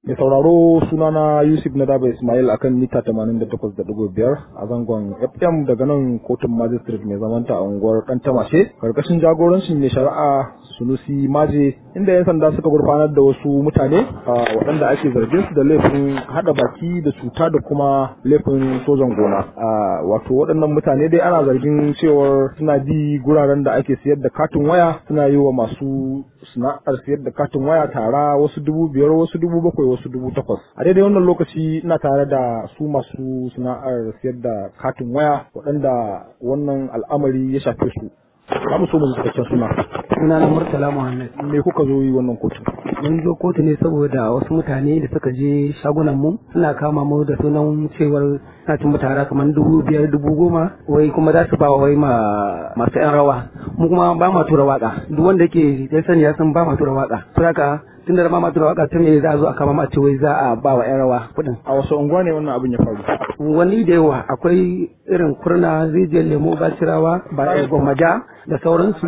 Mai sauraro sunana Yusuf Nadaba Ismail akan mita 88.5 a zangon FM daga nan kotun magistrate mai zamanta a unguwar Kantamashe karkashin jagorancin mai shari'a Sunusi Maje inda 'yan sanda suka gurfanar da wasu mutane waɗanda ake zargin su da laifin hada baki da cuta da kuma laifin sojan gona. Wato waɗannan mutane dai ana zargin cewar suna bi guraren da ake siyar da katin waya suna yi wa masu sana'ar siyar da katin waya tara wasu dubu biyar wasu dubu bakwai wasu dubu takwas a daidai wannan lokaci ina tare da su masu sana'ar siyar da katin waya waɗanda wannan al'amari ya shafe su za mu so mu cikakken suna suna na murtala muhammad me kuka zo yi wannan kotu mun zo kotu ne saboda wasu mutane da suka je shagunan mu suna kama mu da sunan cewar suna cin tara kamar dubu biyar dubu goma wai kuma za su ba wai ma masu yan rawa mu kuma ba ma tura waka duk wanda yake ya sani ya san ba ma tura waka saboda tun da ma tura waka tun za a zo a kama ma ce wai za a ba wa yan rawa kuɗin a wasu unguwa ne wannan abin ya faru wani da yawa akwai irin kurna rijiyar lemo basirawa ba gwammaja da sauransu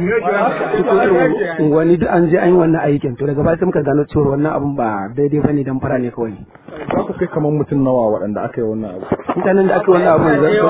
wani duk an je an yi wannan aikin to daga baya sai muka gano cewa wannan abun ba daidai bane dan fara ne kawai za ku kai kamar mutum nawa waɗanda aka yi wannan abu mutanen da aka yi wannan abu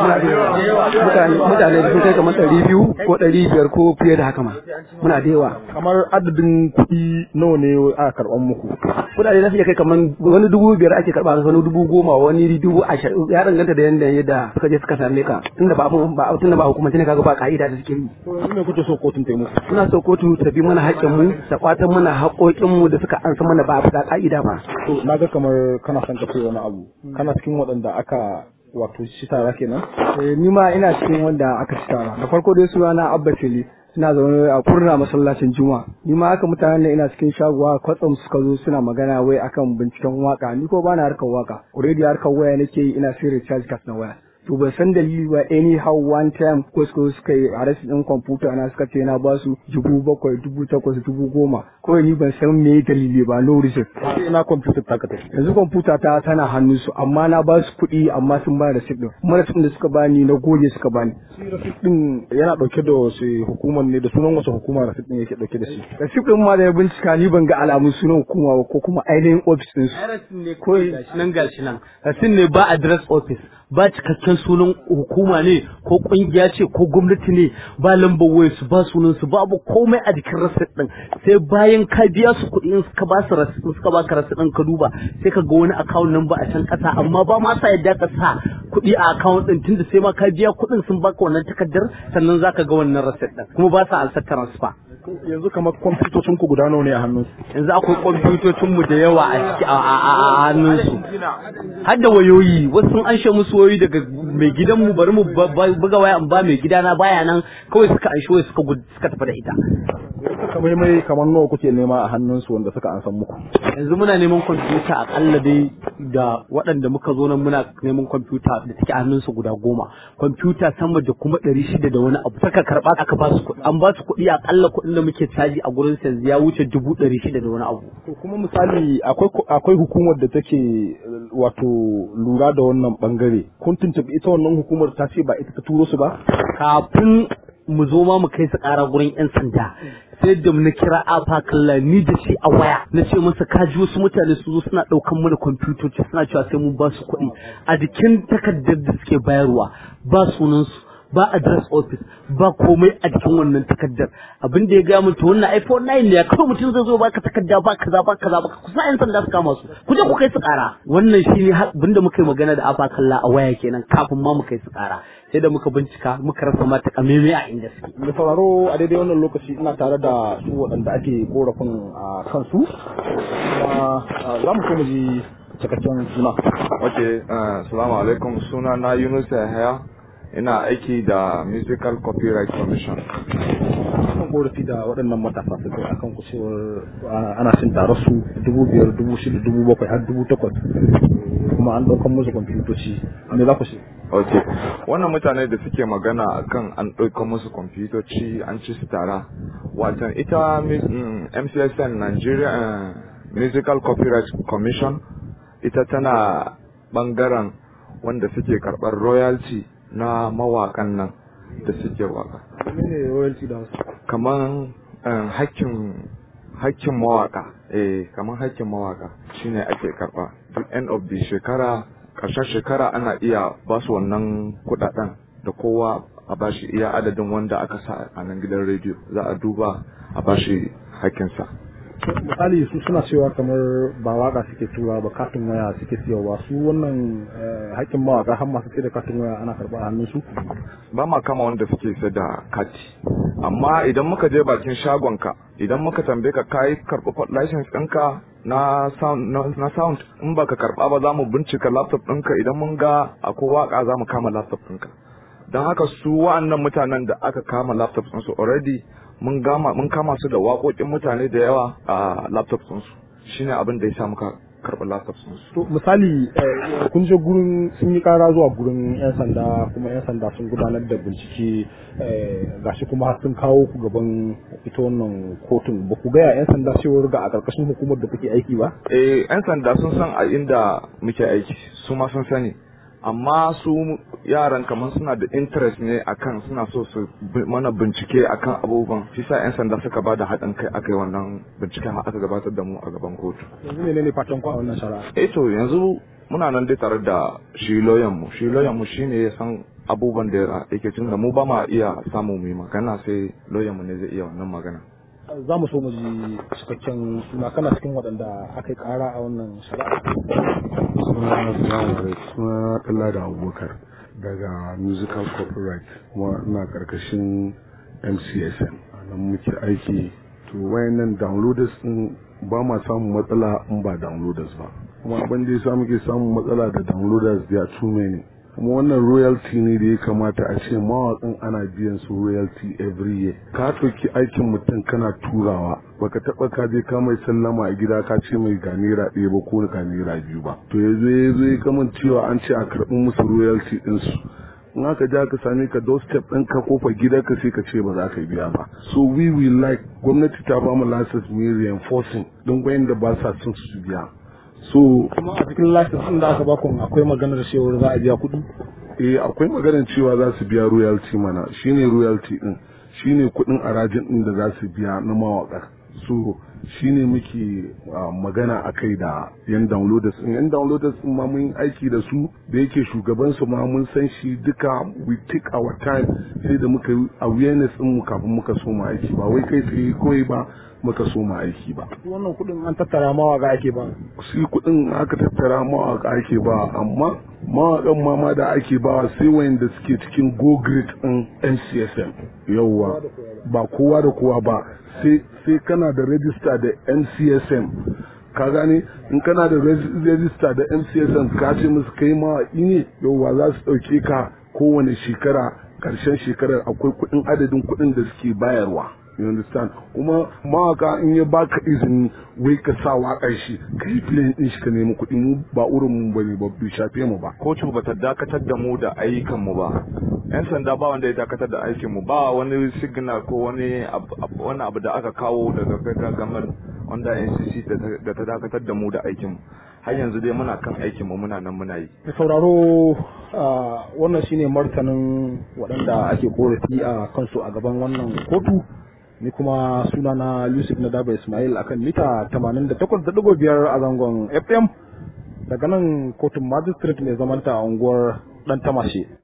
mutane mutane sun kai kamar ɗari biyu ko ɗari biyar ko fiye da haka ma muna da yawa kamar adadin kuɗi nawa ne aka karɓan muku kuɗaɗe za su iya kai kamar wani dubu biyar ake karɓa wani dubu goma wani dubu ashirin ya danganta da yanda yadda suka je suka same ka tunda ba ba tunda ba hukumance ne kaga ba ka'ida da suke yi me kuke so kotun ta yi muku suna so kotu ta bi mana haƙƙin mu ta kwatan mana haƙoƙin mu da suka ansa mana ba a ka'ida ba to naga kamar kana son ka ce wani abu kana cikin waɗanda aka wato shi tara kenan eh ni ma ina cikin wanda aka ci tara da farko dai suna Abba Fili suna zaune a kurna masallacin Juma ni ma haka mutanen ina cikin shaguwa kwatsam suka zo suna magana wai akan binciken waka ni ko bana harkar waka already harkar waya nake yi ina sai recharge card na waya to ban san dalili ba anyhow one time ko suka suka yi arrest din kwamfuta na suka ce na basu dubu bakwai dubu takwas dubu goma kawai ni ban san me dalili ba no reason ina kwamfuta ta ka tafi yanzu kwamfuta ta tana hannun su amma na ba su kuɗi amma sun ba da receipt din kuma receipt da suka bani na goge suka bani receipt din yana dauke da wasu hukumar ne da sunan wasu hukuma receipt din yake dauke da shi receipt din ma da ya bincika ni ban ga alamun sunan hukuma ba ko kuma ainihin office din su ne ko nan gashi nan receipt ne ba address office ba cikakken sunan hukuma ne ko kungiya ce ko gwamnati ne ba lambar wayar su ba sunan su babu komai a jikin rasit din sai bayan ka biya su kuɗi in suka ba su rasit suka ba ka rasit din ka duba sai ka ga wani account number a can ƙasa amma ba ma sa yadda ka sa kuɗi a account din tunda sai ma ka biya kuɗin sun baka wannan takardar sannan zaka ga wannan rasit din kuma ba sa alsa transfer yanzu kamar kwamfutocin ku guda nawa ne a hannun yanzu akwai kwamfutocin mu da yawa a ciki a hannun su har da wayoyi wasu sun anshe musu wayoyi daga mai gidan mu bari mu buga waya in ba mai gidana baya nan kawai suka anshe waya suka suka tafi da ita kamar mai kamar nawa kuke nema a hannun su wanda suka ansan muku yanzu muna neman kwamfuta akalla dai da waɗanda muka zo nan muna neman kwamfuta da take a hannun su guda goma kwamfuta sama da kuma ɗari shida da wani abu saka karɓa aka ba su kuɗi an ba su kuɗi akalla kuɗin da muke caji a gurin yanzu ya wuce dubu ɗari shida da wani abu to kuma misali akwai akwai hukumar da take wato lura da wannan bangare kun tuntuɓi ita wannan hukumar ta ce ba ita ta turo su ba kafin mu zo ma mu kai su ƙara gurin 'yan sanda sai da na kira afa kalla ni da shi a waya na ce masa kaji wasu mutane su zo suna ɗaukan mana kwamfutoci suna cewa sai mun ba su kuɗi a jikin takardar da suke bayarwa ba sunansu ba address office ba komai a cikin wannan takardar abin da ya ga mutu wannan iPhone 9 ne kawai mutum zai zo baka takarda ba kaza ba kaza ba kusa yan sanda su kama su ku je ku kai su kara wannan shi ne abin da muka yi magana da afa kalla a waya kenan kafin ma mu kai su kara sai da muka bincika muka rasa mata kameme a inda suke da sauraro a daidai wannan lokaci ina tare da su waɗanda ake korafin a kansu kuma za mu so mu ji cikakken suna ok assalamu alaikum suna na Yunus Yahaya ina aiki da musical copyright commission kan korafi da waɗannan matasa su kai akan kucewar ana cin tarar su dubu biyar dubu shida dubu bakwai har dubu takwas kuma an ɗaukan musu kwamfutoci me za ku ce ok wannan mutane da suke magana akan an ɗaukan musu kwamfutoci an ci su tara watan ita mcsn nigeria musical copyright commission ita tana ɓangaren wanda suke karɓar royalty na mawakan nan da suke waka menene royalty da wasu kamar hakkin hakkin mawaka eh kamar hakkin mawaka shine ake karba duk end of the shekara karshen shekara ana iya ba su wannan kudaden da kowa a bashi iya adadin wanda aka sa a nan gidan rediyo za a duba a bashi hakkinsa misali su suna cewa kamar ba waka suke tura ba katin waya suke siyarwa su wannan hakkin mawaka har masu sai da katin waya ana karba a hannun su ba ma kama wanda suke sai da kati amma idan muka je bakin shagonka idan muka tambaye ka kai karɓi license ɗinka na sound na sound in baka karɓa ba za mu bincika laptop ɗinka idan mun ga akwai waka za mu kama laptop ɗinka don haka su wa'annan mutanen da aka kama laptop ɗinsu already mun gama mun kama su da waƙoƙin mutane da yawa a laptop ɗinsu shine abin da ya sa muka karɓi laptop ɗinsu to misali kun je gurin sun yi ƙara zuwa gurin yan sanda kuma yan sanda sun gudanar da bincike gashi kuma har sun kawo ku gaban ita wannan kotun ba ku gaya yan sanda cewar ga a ƙarƙashin hukumar da kuke aiki ba eh yan sanda sun san a inda muke aiki su ma sun sani amma su yaran kamar suna da interest ne akan suna so su mana bincike akan abubuwan shi sa yan sanda suka ba da haɗin kai aka yi wannan binciken har aka gabatar da mu a gaban kotu yanzu ne ne fatan ku a wannan shari'a eh to yanzu muna nan dai tare da shi lawyer mu shi lawyer mu shine ya san abubuwan da yake cin da mu ba ma iya samu mu yi magana sai lawyer mu ne zai iya wannan magana za mu so mu ji cikakken suna kana cikin waɗanda aka yi ƙara a wannan shari'a suna suna kalla da abubakar daga musical copyright kuma ina karkashin mcsn a nan muke aiki to wayannan downloaders din ba ma samun matsala in ba downloaders ba kuma abin da yasa muke samun matsala da downloaders da too many kuma wannan royalty ne da ya kamata a ce mawaƙin ana biyan su royalty every year ka ɗauki aikin mutum kana turawa baka taɓa ka je ka mai sallama a gida ka ce mai ga naira ɗaya ba ko ga naira biyu ba to ya zo ya zo ya kaman cewa an ce a karɓi musu royalty ɗinsu in aka ja ka same ka doorstep ɗin ka kofa gida ka sai ka ce ba za ka biya ba so we will like gwamnati ta ba mu license mu reinforcing don gwayin da ba sa son su biya so kuma a cikin license din da aka baku akwai maganar cewar za a biya kuɗi eh akwai maganar cewa za su biya royalty mana shine royalty din shine kuɗin arajin din da za su biya na mawaka so shine muke magana a kai da yan downloaders din yan downloaders din ma mun aiki da su da yake shugaban su ma mun san shi duka we take our time sai da muka yi awareness din mu kafin muka so mu aiki ba wai kai tsaye kawai ba muka so mu aiki ba wannan kuɗin an tattara mawaka ake ba shi kuɗin aka tattara mawaka ake ba amma mawaƙan mama da ake ba sai wayanda suke cikin go grade din NCSM yauwa ba kowa da kowa ba sai kana da register da NCSM ka gane in kana da register da NCSM ka ce musu kai mawaƙi ne yauwa za su ɗauke ka kowane shekara ƙarshen shekarar akwai kuɗin adadin kuɗin da suke bayarwa you understand kuma mawaka in ya baka izini wai ka sa waƙar shi ka yi filin din shi ka nemi kuɗi mu ba urin mu bane ba bai shafe mu ba kotu bata dakatar da mu da ayyukan mu ba yan sanda ba wanda ya dakatar da aikin mu ba wani signal ko wani wani abu da aka kawo daga federal government wanda NCC da ta dakatar da mu da aikin mu har yanzu dai muna kan aikin mu muna nan muna yi da sauraro wannan shine martanin waɗanda ake korafi a kansu a gaban wannan kotu ni kuma sunana Yusuf Nadaba Ismail akan mita 88.5 a zangon FM daga nan kotun magistrate mai zamanta a unguwar Dan Tamashe